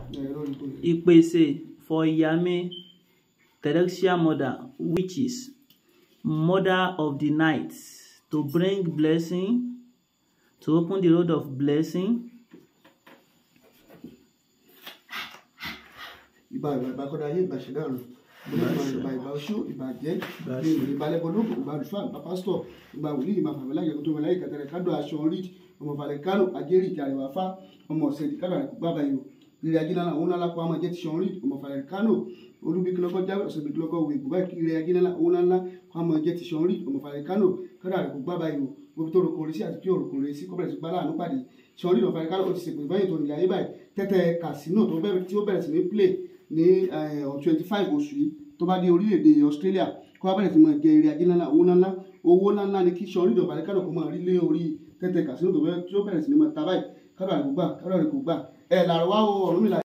ẹ̀rọ ìpè ìpèsè for Iyame Terrestrial Mother witches mother of the night to bring blessing to open the road of blessing ìbà ìbà ìbà kọ́dá ayé ìbà ṣẹ̀dá ọ̀run ìbà ìbà oṣó ìbà jẹ́ Ìbà ìbà lẹ́bọ̀lógún ìbà àlùfáà ìbà pásítọ̀ ìbà wòlíì ìbà fàmílà ìyẹ̀kọ́ tó mẹ́láyè kàtàrẹ̀ kádọ̀ aṣọ orí ọmọ falẹ̀ kánò ajẹ́rì ìjà àrẹwà fá ọmọ ọ̀sẹ̀ ìdíkàdà bàbá yìí rírì ajínlá òun náà lápá ọmọ jẹ́ ti ṣan rí ọmọ falẹ̀ kánò olúbi kìlọ́kọ́ jáwé ọ̀sẹ̀ bí kìlọ́kọ́ wò ìbúbá rírì ajínlá òun náà ọmọ jẹ́ ti ṣan rí ọmọ falẹ̀ kánò kádà rẹ̀ kó bàbá yìí gbogbo tó roko resi àti tí òroko resi kọ́bẹ̀rẹ̀ sí gbálà àánú pàdé ṣan rí ọmọ falẹ̀ kánò ó ti ṣèpè fẹ́yìn tó nílẹ̀ ayé báyìí tẹ́tẹ́ kàsínò tó bẹ̀rẹ̀ tí ó bẹ̀rẹ̀ sí ní play ní twenty five oṣù yìí tó bá dé orílẹ̀-èdè Australia kó wá bẹ̀rẹ̀ sí máa jẹ eré ajé ńlá owó ńlá owó ńlá ni kí sọ orílẹ̀ ọ̀bàlẹ̀ kádọ̀ kó máa rí lé orí tẹ́tẹ́ kàsínò tó bẹ̀rẹ̀ tí ó bẹ̀rẹ̀ sí ní máa ta báyìí kádọ̀ àrẹ̀ kò gbà kádọ̀ àrẹ̀ kò gbà ẹ̀ làrọ̀ wá o Ọ̀rúnmìlà